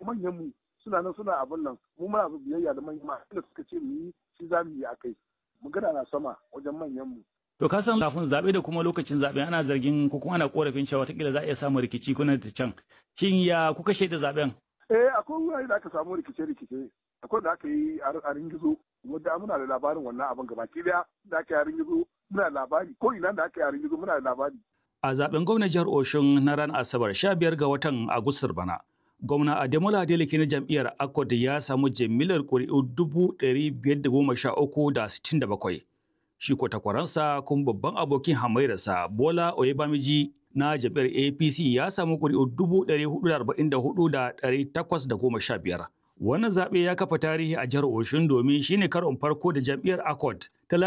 manyan mu suna nan suna abin nan mu muna biyayya da manyan ma da suka ce mu yi shi za mu yi akai magana na sama wajen manyan mu To ka san kafin zaɓe da kuma lokacin zaɓe ana zargin ko kuma ana korafin cewa watakila za a iya samun rikici kuna da can. Shin ya kuka shaida zaɓen? Eh akwai wurare da aka samu rikice-rikice. Akwai da aka yi a ringizo wanda muna da labarin wannan abin gabaki daya da aka yi a ringizo muna da labari ko ina da aka yi a ringizo muna da labari. A zaɓen gwamnan jihar Oshun na ran Asabar 15 ga watan Agustar bana. Gwamna Ademola Adeleke na jam'iyyar Akod ya samu jimillar ƙuri'u dubu ɗari biyar da goma sha uku da sittin da bakwai. shi ko takwaransa kuma babban abokin hamairarsa Bola Oyebamiji na jam'iyyar APC ya samu ƙuri'u dubu ɗari hudu da arba'in da hudu da ɗari takwas da goma sha biyar. Wannan zaɓe ya kafa tarihi a jihar Oshun domin shine karon farko da jam'iyyar Accord ta